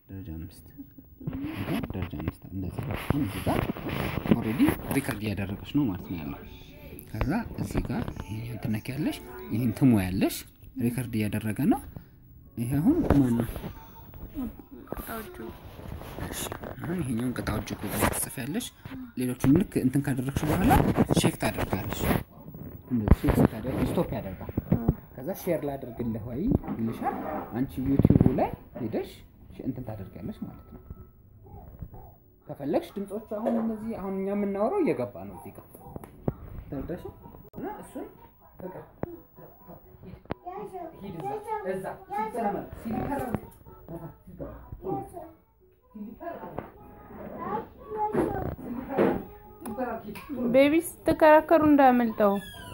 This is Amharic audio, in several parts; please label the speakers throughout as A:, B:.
A: ደረጃ አምስት ደረጃ አምስት እንደዚህ አሁን እዚህ ጋር ኦልሬዲ ሪከርድ እያደረገች ነው ማለት ነው ያለው። ከዛ እዚህ ጋር ይሄን ትነኪያለሽ፣ ይህን ትሞ ያለሽ ሪከርድ እያደረገ ነው። ይሄ አሁን ማን ነው? እሺ አሁን ይሄኛውን ቅጣው እጅ ቁጥር ትጽፊያለሽ። ሌሎቹን ልክ እንትን ካደረግሽ በኋላ ቼክ ታደርጋለሽ። እንደዚህ ቼክ ስታደርጊ ስቶፕ ያደርጋል። ከዛ ሼር ላድርግልህ ወይ ይልሻል። አንቺ ዩቲዩቡ ላይ ሄደሽ እንትን ታደርጊያለሽ ማለት ነው። ከፈለግሽ ድምፆቹ አሁን እነዚህ አሁን እኛ የምናወራው እየገባ ነው እዚህ ጋር ተረዳሽ? እና እሱን ፍቅር ሂድ እዛ እዛ ሲጨመር ሲሊፐር ሲሊፐር
B: ቤቢ ስትከራከሩ እንዳያመልጠው።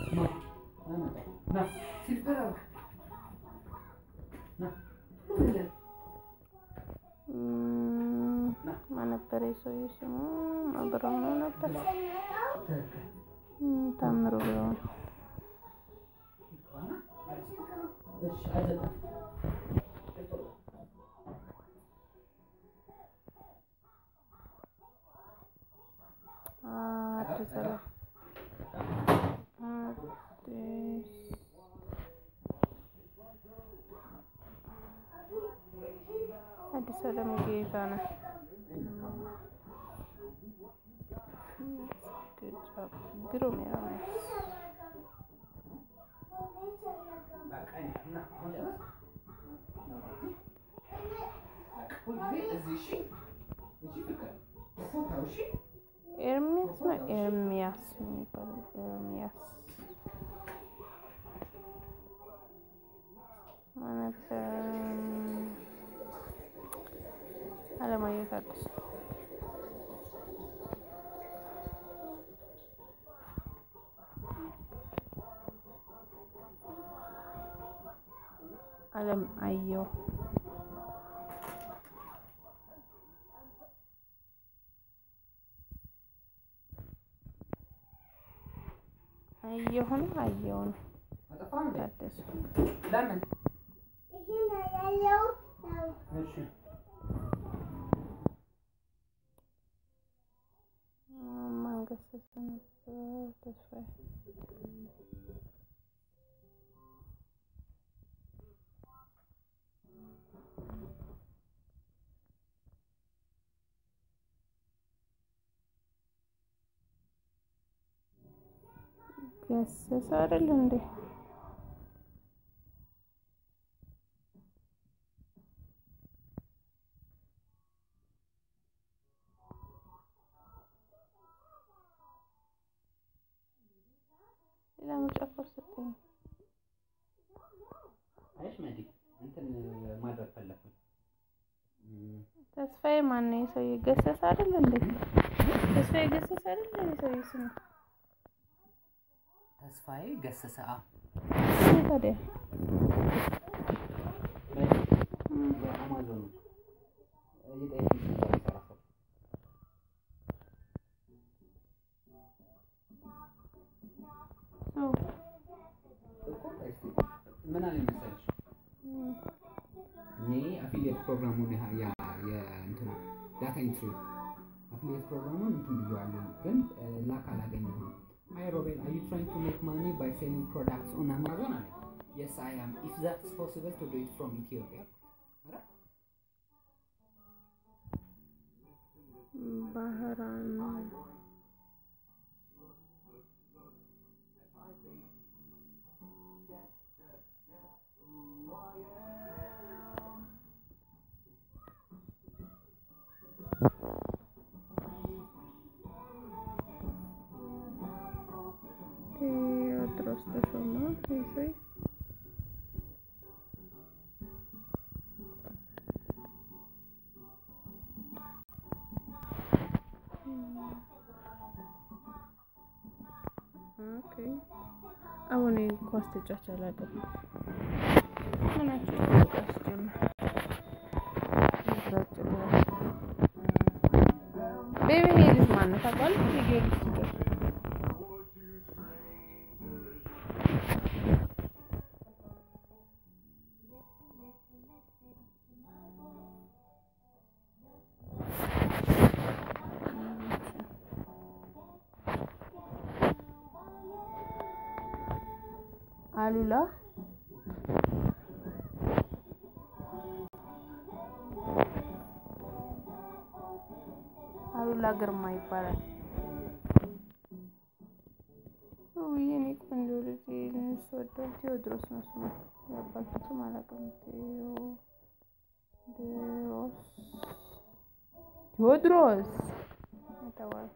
B: ማን ነበረ የሰውዬው ስሙ? አብረው ነው ነበር ታምሩ ብለው ነው። አዲስ አበባ አዲስ አዲስ አለም ጌታ ነው። ግሩም ያው ኤርሚያስ ነው ኤርሚያስ የሚባለው ኤርሚያስ ነበር። አለማየሁ ታደሰ አለም አየሁ አየሁ ነው አየሁ ነው ታደሰ
A: ለምን
B: ማንገሰሰ ነበር ተስፋዬ ገሰሰ አይደል እንዴ? ሌላ ምርጫ ኮርሰጠኝ
A: አይሽ መዲ እንትን ማድረግ ፈለኩኝ።
B: ተስፋዬ ማን ነው? የሰውዬ ገሰሰ አይደል እንዴ? ተስፋዬ ገሰሰ አይደል እንዴ? የሰውዬ ስሙ
A: ተስፋዬ ገሰሰ አ
B: ታዲያ
A: አማዞን የጠየቁኝ የሚሰራ ሰው
B: ሰው
A: እኮ እስኪ ምን አለ መሰለሽ እኔ አፊሊየት ፕሮግራሙን ያ ያ የእንትኑ ዳታ ኢንትሪ አፊሊየት ፕሮግራሙን እንትን ብየዋለሁ፣ ግን ላክ አላገኘሁም። አይ ሮቤል አር ዩ ትራይንግ ቱ ሜክ ማኒ ባይ ሴሊንግ ፕሮዳክትስ ኦን አማዞን አለ። የስ አይ አም ኢፍ ዛትስ ፖሲብል ቱ ዱ ኢት ፍሮም ኢትዮጵያ ኧረ
B: ባህራን ቴዎድሮስ ተሾመ ይሰይ ኦኬ አሁን ኳስ ተጫዋች አላውቅም። ምናቸው ኳስ ጀመር ቤቢ ይሄ ልጅ ማነው ታውቃለህ? የጊዮርጊስ ልጆች አሉላ አሉላ ግርማ ይባላል። ውይ የኔ ቆንጆ ልጅ ስወደው ቴዎድሮስ ነው ስሙ። የአባቱ ስም አላውቅም። ቴዎድሮስ ቴዎድሮስ የተባለ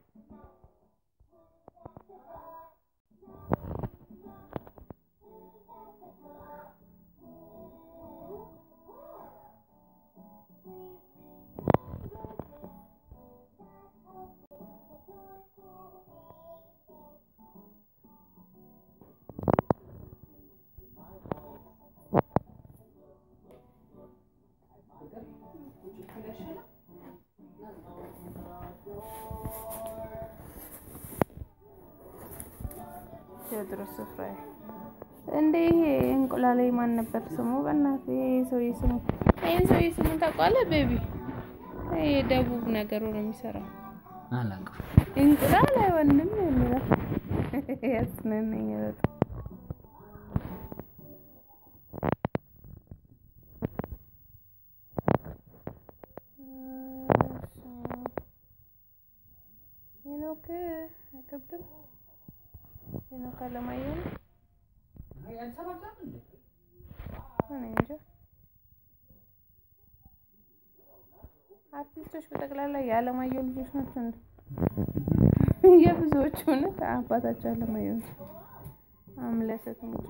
B: ቴዎድሮስ ስፍራዬ እንደ ይሄ እንቁላሌ ማን ነበር ስሙ? በእናትህ ይሄ ሰውዬ ስሙ ይሄን ሰውዬ ስሙ ታውቀዋለህ? ቤቢ ይሄ ደቡብ ነገሩ ነው የሚሰራው።
A: አላውቅም።
B: እንቁላል አይወንም የሚለው ያስነነኝ በጣም ሄኖክ አይከብድም። ሄኖክ አለማየሁ ነው። እኔ እንጃ። አርቲስቶች በጠቅላላ የአለማየሁ ልጆች ናቸው እንዴ? የብዙዎቹ እውነት አባታቸው አለማየሁ ነው። አምለሰት ሙጬ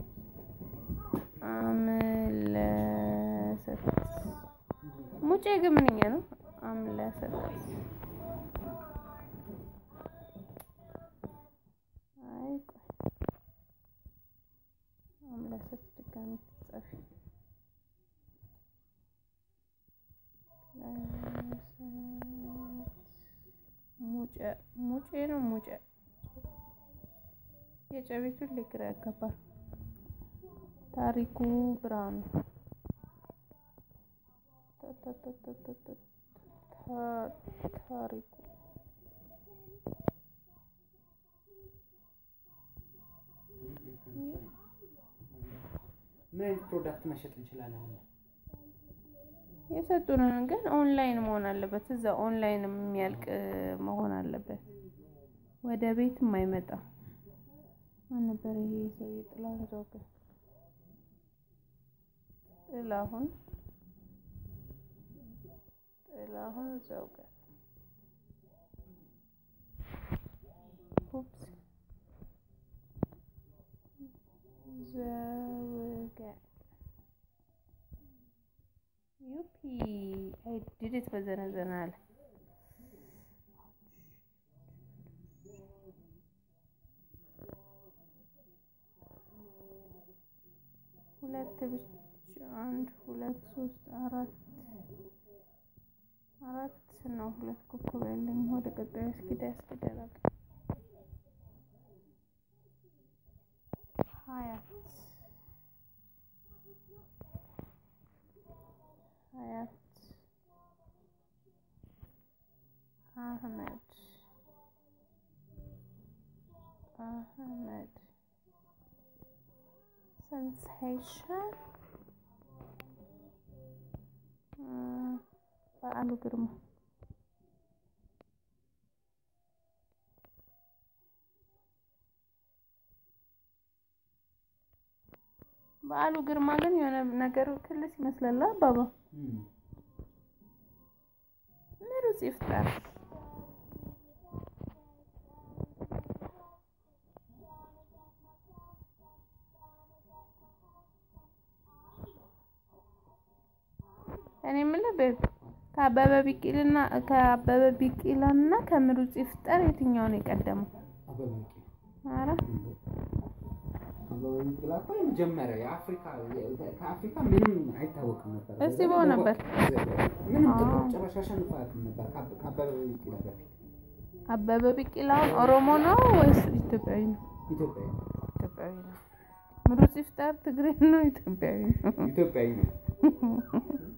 B: አምለሰት ሙጬ ግን ምንኛ ነው? አምለሰት አይ ቆይ አምለሰት ድጋሚ ትጻፊ ሙጬ ሙጬ ነው ሙጬ የጨቤቱን ልግራ ያጋባል። ታሪኩ ብርሃኑ ታሪኩ
A: ምን አይነት ፕሮዳክት መሸጥ እንችላለን?
B: የሰጡንን ግን ኦንላይን መሆን አለበት። እዛ ኦንላይን የሚያልቅ መሆን አለበት። ወደ ቤትም አይመጣም። ማን ነበር ይሄ ሰው? ጥላሁን ዘውገ ጥላሁን ጥላሁን ዘውገ ኡፕስ ዘውገ ዩፒ አይ ዲድ ኢት በዘነዘና አለ። ሁለት ብቻ አንድ ሁለት ሶስት አራት አራት ነው። ሁለት ኮከብ ያለኝ ወደ ቀጣዩ አስኪዳ ያስኪዳል። ሀያት ሀያት አህመድ አህመድ ሰንሴሽን በዓሉ ግርማ በዓሉ ግርማ ግን የሆነ ነገር ክልስ ይመስላል። አባባ ምሩጽ ይፍጠር እኔ የምልህ ቤብ ከአበበ ቢቂልና ከአበበ ቢቂላና ከምሩጽ ይፍጠር የትኛው ነው የቀደመው?
A: አበበ ቢቂላ
B: ኧረ
A: አበበ ቢቂላ እኮ የመጀመሪያ የአፍሪካ ከአፍሪካ ምንም አይታወቅም ነበር።
B: እስቲ በሆነበት
A: ምንም ጥቁር
B: አዎ።
A: ጭራሽ አሸንፎ አያውቅም ነበር ከአበ- ከአበበ ቢቂላ በፊት
B: አበበ ቢቂላውን ኦሮሞ ነው ወይስ ኢትዮጵያዊ ነው?
A: ኢትዮጵያዊ ነው።
B: ኢትዮጵያዊ ነው። ምሩጽ ይፍጠር ትግሬ ነው? ኢትዮጵያዊ ነው።
A: ኢትዮጵያዊ ነው።